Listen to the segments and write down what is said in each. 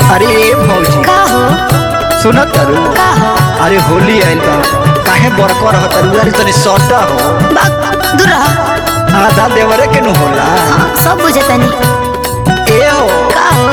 अरे ए भौजी का हो सुनत तारू का हो अरे होली आइल बा काहे बड़को रह तारू अरे तनी सटा हो बाग दूर रह आधा देवरे के नु होला हाँ, सब बुझे तनी ए हो का हो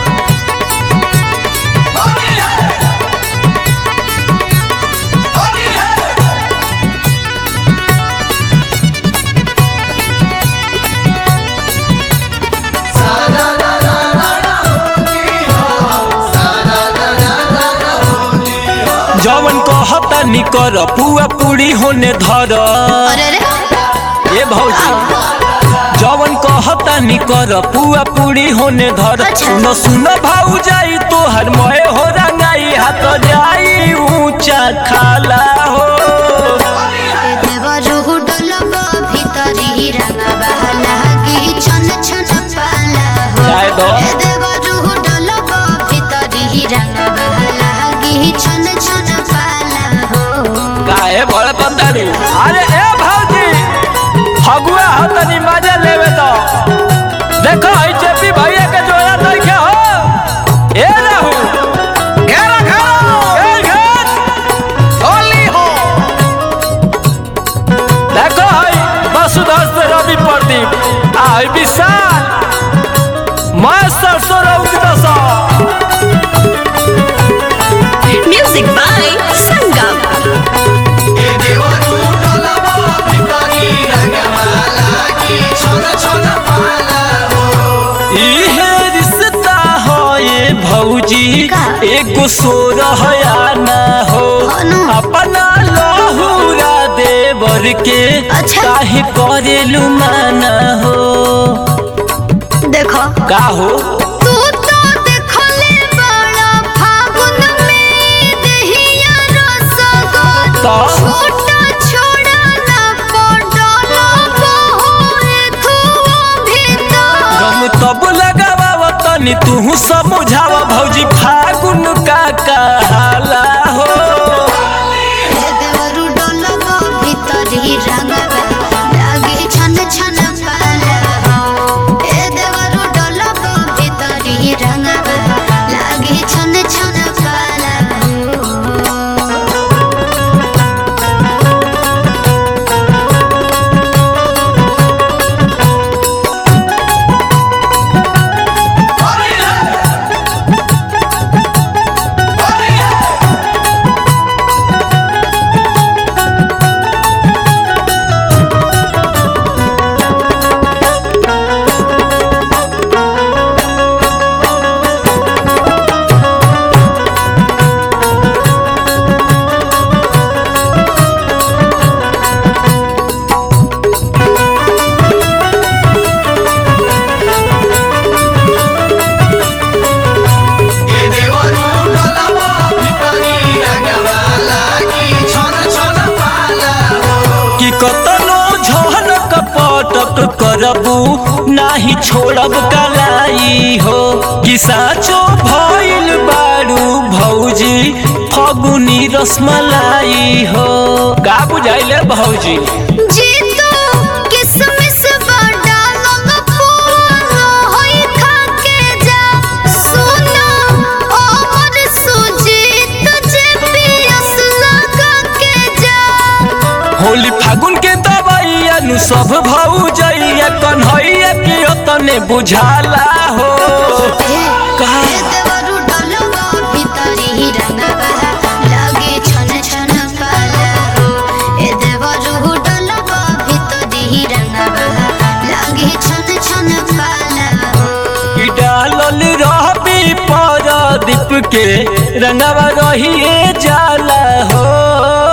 जवन कहता निकर पुआ पूरी होने धर अरे अरे ए भौजी जवन कहता निकर पुआ पूरी होने धर अच्छा। सुनो सुनो भाऊ जाई तो हर मोए हो रंगाई हाथ जाई ऊंचा खाला हो देवरु डलबा भितरी रंगबा लागी छन छन पाला हो जाए दो। ए देवरु डलबा भितरी रंगबा लागी छन छन पाला हो काहे बड़ पतारी अरे ए भौजी फगुआ हो तनी मजा लेवे तो देखो ई चेपी भैया के जोया नइखे हो ए रहू घेरा घेरा ए घेर होली हो देखो हई वसुधर से रवि प्रदीप आ हई विशाल मैं सरसों रउक दसा म्यूजिक बाय संगम इहे रिश्ता हो ये भौजी का? एगो सोरहया ना हो अनु। अपना लहुरा देवर के अच्छा। काहे करेलु माना हो देखो का हो तू तो देखले बड़ा फागुन में दहिया रसगोल तो? छोटा छोड़ा ना पडला बहुए तू भीतर हम तब लगावा तनी तू समझावा भौजी फागुन का कहाला हो ए देवरु डलबा भीतरी रंगबा लागे छन छन पाला हो ए देवरु डलबा भीतरी रंगबा लागे छन छन पाला हो कि कतनो झन कपटक करबू नाही छोड़ब कलाई हो कि साचो भइल बारू भौजी फगुनी रसमलाई हो का बुझाइले भौजी जीतू किसमिस बड़ा लंग पूरा होई खाके जा सुनो ओमर सुजीत जे पियस लगा के जा होली फागुन के दवाइया नु सब भौजैया कन्हैया के तने बुझाला हो का ए देवरु डलबा भितरी रंगबा लागे छन छन पाला हो ए देवरु डलबा भितरी रंगबा लागे छन छन पाला हो ई डालल रहबी पर दीप के रंगवा रहिए जाला हो